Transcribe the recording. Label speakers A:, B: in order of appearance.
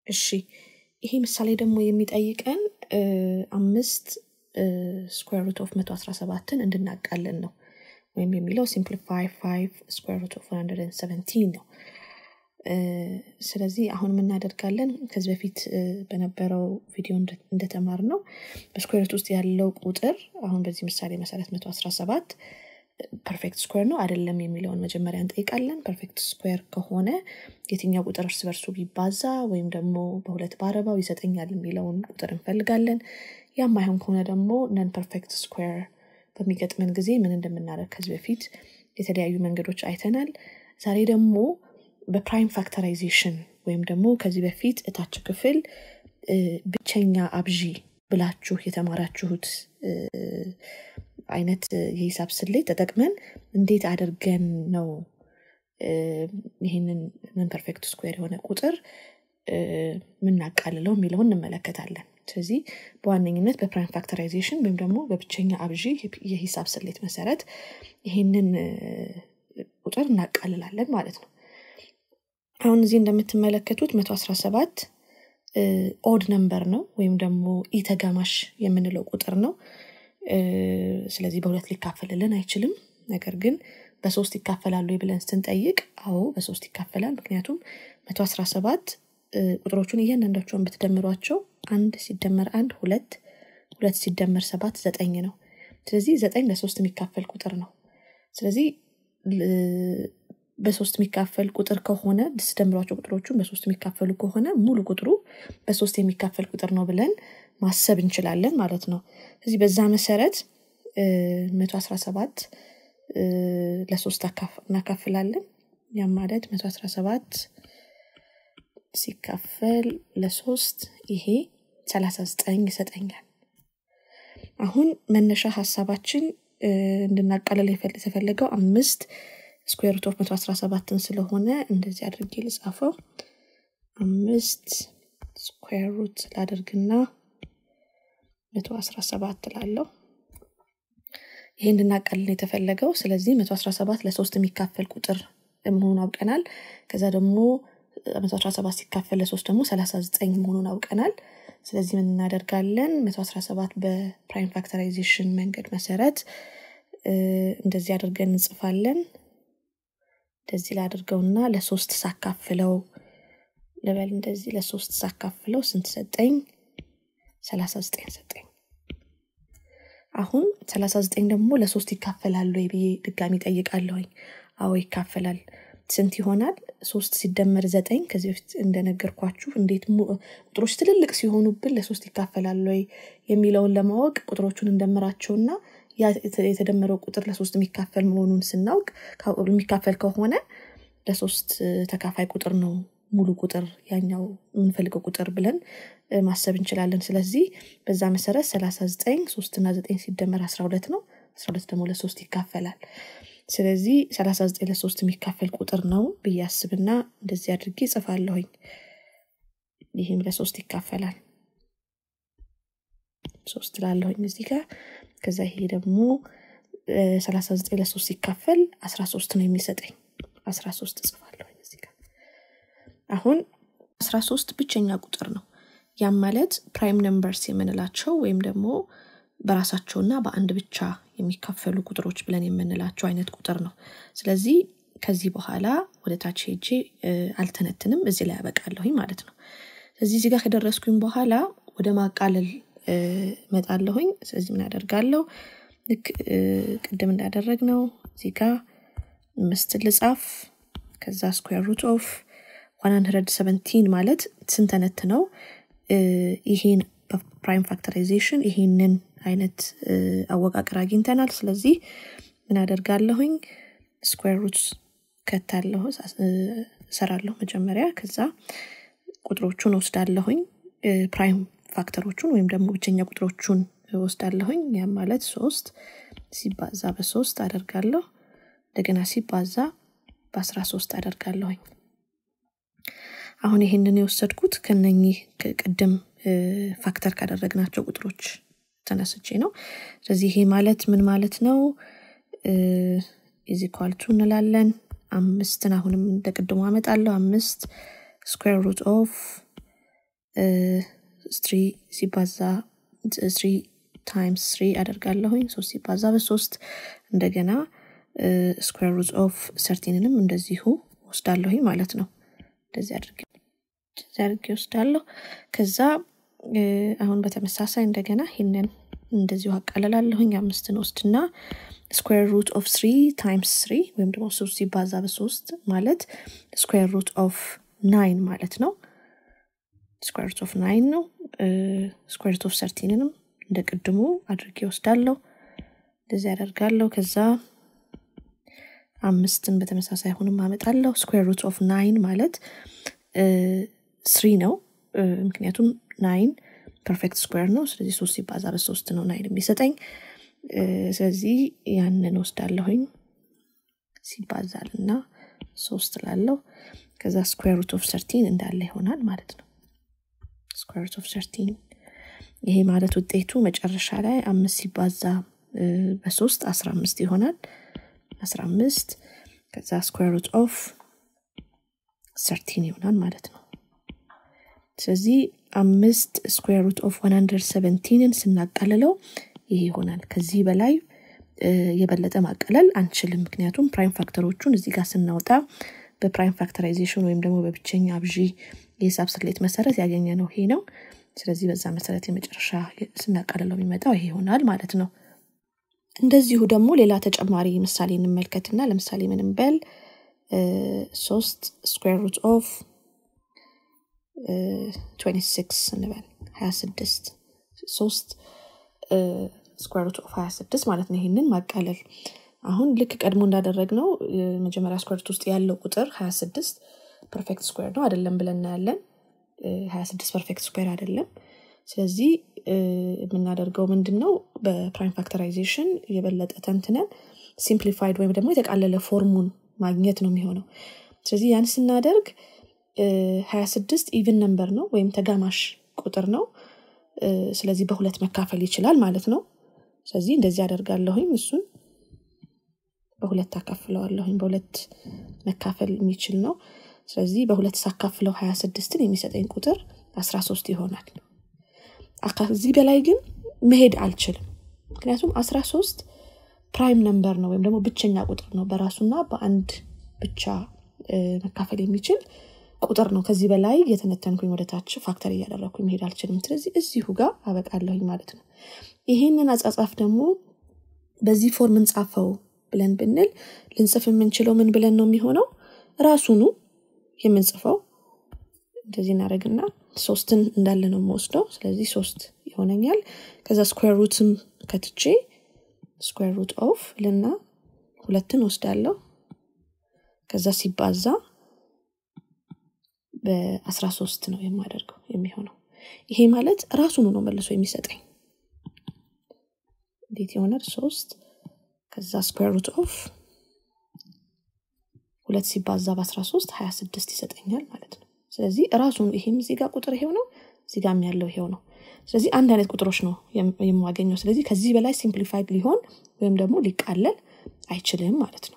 A: እሺ ይሄ ምሳሌ ደግሞ የሚጠይቀን አምስት ስኩዌር ሩት ኦፍ መቶ አስራ ሰባትን እንድናቃለን ነው ወይም የሚለው ሲምፕሊፋይ ፋይቭ ስኩዌር ሩት ኦፍ ሰቨንቲን ነው ስለዚህ አሁን የምናደርጋለን ከዚህ በፊት በነበረው ቪዲዮ እንደተማር ነው በስኩዌር ሩት ውስጥ ያለው ቁጥር አሁን በዚህ ምሳሌ መሰረት መቶ አስራ ሰባት ፐርፌክት ስኩዌር ነው አይደለም የሚለውን መጀመሪያ እንጠይቃለን ፐርፌክት ስኩዌር ከሆነ የትኛው ቁጥር እርስ በርሱ ቢባዛ ወይም ደግሞ በሁለት ባረባው ይሰጠኛል የሚለውን ቁጥር እንፈልጋለን ያም አይሆን ከሆነ ደግሞ ነን ፐርፌክት ስኩዌር በሚገጥመን ጊዜ ምን እንደምናደርግ ከዚህ በፊት የተለያዩ መንገዶች አይተናል ዛሬ ደግሞ በፕራይም ፋክተራይዜሽን ወይም ደግሞ ከዚህ በፊት እታች ክፍል ብቸኛ አብዢ ብላችሁ የተማራችሁት አይነት የሂሳብ ስሌት ተጠቅመን እንዴት አድርገን ነው ይህንን ምን ፐርፌክት ስኩዌር የሆነ ቁጥር ምናቃልለው የሚለውን እንመለከታለን ስለዚህ በዋነኝነት በፕራይም ፋክተራይዜሽን ወይም ደግሞ በብቸኛ አብዢ የሂሳብ ስሌት መሰረት ይህንን ቁጥር እናቃልላለን ማለት ነው አሁን እዚህ እንደምትመለከቱት መቶ አስራ ሰባት ኦድ ነምበር ነው ወይም ደግሞ ኢተጋማሽ የምንለው ቁጥር ነው ስለዚህ በሁለት ሊካፈልልን አይችልም ነገር ግን በሶስት ይካፈላሉ ብለን ስንጠይቅ አዎ በሶስት ይካፈላል ምክንያቱም መቶ አስራ ሰባት ቁጥሮቹን እያንዳንዳቸውን ብትደምሯቸው አንድ ሲደመር አንድ ሁለት ሁለት ሲደመር ሰባት ዘጠኝ ነው ስለዚህ ዘጠኝ ለሶስት የሚካፈል ቁጥር ነው ስለዚህ በሶስት የሚካፈል ቁጥር ከሆነ ስደምሯቸው ቁጥሮቹን በሶስት የሚካፈሉ ከሆነ ሙሉ ቁጥሩ በሶስት የሚካፈል ቁጥር ነው ብለን ማሰብ እንችላለን ማለት ነው ስለዚህ በዛ መሰረት መቶ አስራ ሰባት ለሶስት እናካፍላለን ያም ማለት መቶ አስራ ሰባት ሲካፈል ለሶስት ይሄ ሰላሳ ዘጠኝ ይሰጠኛል አሁን መነሻ ሀሳባችን እንድናቃለል የተፈለገው አምስት ስኩዌር ሩት ኦፍ መቶ አስራ ሰባትን ስለሆነ እንደዚህ አድርጌ ልጻፈው አምስት ስኩዌር ሩት ላደርግና መቶ አስራ ሰባት ላለው ይሄ እንድናቃልል የተፈለገው ስለዚህ መቶ አስራ ሰባት ለሶስት የሚካፈል ቁጥር መሆኑን አውቀናል ከዛ ደግሞ መቶ አስራ ሰባት ሲካፈል ለሶስት ደግሞ ሰላሳ ዘጠኝ መሆኑን አውቀናል ስለዚህ ምን እናደርጋለን መቶ አስራ ሰባት በፕራይም ፋክተራይዜሽን መንገድ መሰረት እንደዚህ አድርገን እንጽፋለን እንደዚህ ላድርገውና ለሶስት ሳካፍለው ልበል እንደዚህ ለሶስት ሳካፍለው ስንት ሰጠኝ ሰላሳ ዘጠኝ ሰጠኝ አሁን ሰላሳ ዘጠኝ ደግሞ ለሶስት ይካፈላሉ ወይ ብዬ ድጋሚ ጠይቃለሁኝ አዎ ይካፈላል ስንት ይሆናል ሶስት ሲደመር ዘጠኝ ከዚህ በፊት እንደነገርኳችሁ እንዴት ቁጥሮች ትልልቅ ሲሆኑብን ለሶስት ይካፈላል ወይ የሚለውን ለማወቅ ቁጥሮቹን እንደምራቸውና የተደመረው ቁጥር ለሶስት የሚካፈል መሆኑን ስናውቅ የሚካፈል ከሆነ ለሶስት ተካፋይ ቁጥር ነው ሙሉ ቁጥር ያኛው የምንፈልገው ቁጥር ብለን ማሰብ እንችላለን ስለዚህ በዛ መሰረት ሰላሳ ዘጠኝ ሶስትና ዘጠኝ ሲደመር አስራ ሁለት ነው አስራ ሁለት ደግሞ ለሶስት ይካፈላል ስለዚህ ሰላሳ ዘጠኝ ለሶስት የሚካፈል ቁጥር ነው ብዬ አስብና እንደዚህ አድርጌ ጽፋለሁኝ ይህም ለሶስት ይካፈላል ሶስት ላለሁኝ እዚህ ጋር ከዛ ይሄ ደግሞ ሰላሳ ዘጠኝ ለሶስት ሲካፈል አስራ ሶስት ነው የሚሰጠኝ አስራ ሶስት እጽፋለሁኝ እዚህ ጋር አሁን አስራ ሶስት ብቸኛ ቁጥር ነው ያም ማለት ፕራይም ነምበርስ የምንላቸው ወይም ደግሞ በራሳቸውና በአንድ ብቻ የሚካፈሉ ቁጥሮች ብለን የምንላቸው አይነት ቁጥር ነው ስለዚህ ከዚህ በኋላ ወደ ታች ሄጄ አልተነትንም እዚህ ላይ ያበቃለሁኝ ማለት ነው ስለዚህ እዚህ ጋር ከደረስኩኝ በኋላ ወደ ማቃለል መጣለሁኝ ስለዚህ ምን ያደርጋለሁ ልክ ቅድም እንዳደረግ ነው እዚህ ጋር ምስት ልጻፍ ከዛ ስኩዌር ሩት ኦፍ 117 ማለት ስንተነት ነው ይሄን በፕራይም ፋክተራይዜሽን ይሄንን አይነት አወቃቀር አግኝተናል ስለዚህ ምን አደርጋለሁኝ ስኩዌር ሩት ከታለሁ ሰራለሁ መጀመሪያ ከዛ ቁጥሮቹን ወስዳለሁኝ ፕራይም ፋክተሮቹን ወይም ደግሞ ብቸኛ ቁጥሮቹን ወስዳለሁኝ ያም ማለት ሶስት ሲባዛ በሶስት አደርጋለሁ እንደገና ሲባዛ በአስራ ሶስት አደርጋለሁኝ አሁን ይሄንን የወሰድኩት ከነኚህ ቅድም ፋክተር ካደረግናቸው ቁጥሮች ተነስቼ ነው ስለዚህ ይሄ ማለት ምን ማለት ነው ኢዚኳልቱ እንላለን አምስትን አሁንም እንደ ቅድሞ አመጣለሁ አምስት ስኩዌር ሩት ኦፍ ስሪ ሲባዛ ስሪ ታይምስ ስሪ አደርጋለሁኝ ሶስት ሲባዛ በሶስት እንደገና ስኩዌር ሩት ኦፍ ሰርቲንንም እንደዚሁ ወስዳለሁኝ ማለት ነው እንደዚህ አድርጌ አድርጌ ወስዳለሁ ከዛ አሁን በተመሳሳይ እንደገና ይህንን እንደዚሁ አቃለላለሁኝ አምስትን ወስድና ስኩዌር ሩት ኦፍ ስሪ ታይምስ ስሪ ወይም ደግሞ ሶስት ሲባዛ በሶስት ማለት ስኩዌር ሩት ኦፍ ናይን ማለት ነው ስኩዌር ሩት ኦፍ ናይን ነው ስኩዌር ሩት ኦፍ ሰርቲንንም እንደ ቅድሙ አድርጌ ወስዳለሁ እንደዚህ ያደርጋለሁ ከዛ አምስትን በተመሳሳይ አሁንም አመጣለሁ ስኩዌር ሩት ኦፍ ናይን ማለት ስሪ ነው ምክንያቱም ናይን ፐርፌክት ስኩዌር ነው ስለዚህ ሶስት ሲባዛ በሶስት ነው ናይን የሚሰጠኝ ስለዚህ ያንን ወስዳለሁኝ ሲባዛል እና ሶስት ላለው ከዛ ስኩዌር ሩት ኦፍ ሰርቲን እንዳለ ይሆናል ማለት ነው ስኩዌር ሩት ኦፍ ሰርቲን ይሄ ማለት ውጤቱ መጨረሻ ላይ አምስት ሲባዛ በሶስት አስራ አምስት ይሆናል አስራ አምስት ከዛ ስኩዌር ሩት ኦፍ ሰርቲን ይሆናል ማለት ነው ስለዚህ አምስት ስኩዌር ሩት ኦፍ ዋን ሀንድረድ ሰቨንቲንን ስናቃልለው ይሄ ይሆናል ከዚህ በላይ የበለጠ ማቀለል አንችልም ምክንያቱም ፕራይም ፋክተሮቹን እዚህ ጋር ስናወጣ በፕራይም ፋክተራይዜሽን ወይም ደግሞ በብቸኛ አብዢ የሂሳብ ስሌት መሰረት ያገኘ ነው ይሄ ነው ስለዚህ በዛ መሰረት የመጨረሻ ስናቃልለው የሚመጣው ይሄ ይሆናል ማለት ነው እንደዚሁ ደግሞ ሌላ ተጨማሪ ምሳሌ እንመልከትና ለምሳሌ ምንም በል ሶስት ስኩዌር ሩት ኦፍ 26 እንበል 26 ሶስት ስኩዌር ሩት ኦፍ 26 ማለት ነው ይህንን ማቃለል አሁን ልክ ቀድሞ እንዳደረግ ነው መጀመሪያ ስኩዌር ውስጥ ያለው ቁጥር 26 ፐርፌክት ስኩዌር ነው አይደለም ብለን እናያለን 26 ፐርፌክት ስኩዌር አይደለም ስለዚህ የምናደርገው ምንድን ነው በፕራይም ፋክተራይዜሽን የበለጠ ተንትነን ሲምፕሊፋይድ ወይም ደግሞ የተቃለለ ፎርሙን ማግኘት ነው የሚሆነው ስለዚህ ያን ስናደርግ 26 ኢቭን ነምበር ነው ወይም ተጋማሽ ቁጥር ነው ስለዚህ በሁለት መካፈል ይችላል ማለት ነው ስለዚህ እንደዚህ አደርጋለሁኝ እሱን በሁለት አካፍለዋለሁኝ በሁለት መካፈል የሚችል ነው ስለዚህ በሁለት ሳካፍለው 26ን የሚሰጠኝ ቁጥር 13 ይሆናል ከዚህ በላይ ግን መሄድ አልችልም ምክንያቱም 13 ፕራይም ነምበር ነው ወይም ደግሞ ብቸኛ ቁጥር ነው በራሱና በአንድ ብቻ መካፈል የሚችል ቁጥር ነው ከዚህ በላይ የተነተንኩኝ ወደታች ፋክተር እያደረግኩኝ መሄድ አልችልም ስለዚህ እዚሁ ጋር አበቃለሁኝ ማለት ነው ይህንን አጻጻፍ ደግሞ በዚህ ፎርም እንጻፈው ብለን ብንል ልንጽፍ የምንችለው ምን ብለን ነው የሚሆነው ራሱኑ የምንጽፈው እንደዚህ እናደረግና ሶስትን እንዳለ ነው የምወስደው ስለዚህ ሶስት ይሆነኛል ከዛ ስኩዌር ሩትም ከትቼ ስኩዌር ሩት ኦፍ ልና ሁለትን ወስዳለሁ ከዛ ሲባዛ በአስራ ሶስት ነው የማደርገው የሚሆነው ይሄ ማለት ራሱኑ ነው መልሶ የሚሰጠኝ እንዴት ይሆናል ሶስት ከዛ ስኩዌር ሩት ኦፍ ሁለት ሲባዛ በአስራ ሶስት ሀያ ስድስት ይሰጠኛል ማለት ነው ስለዚህ ራሱን ይሄም እዚህ ጋር ቁጥር ይሄው ነው እዚህ ጋር ያለው ይሄው ነው ስለዚህ አንድ አይነት ቁጥሮች ነው የማገኘው ስለዚህ ከዚህ በላይ ሲምፕሊፋይድ ሊሆን ወይም ደግሞ ሊቃለል አይችልም ማለት ነው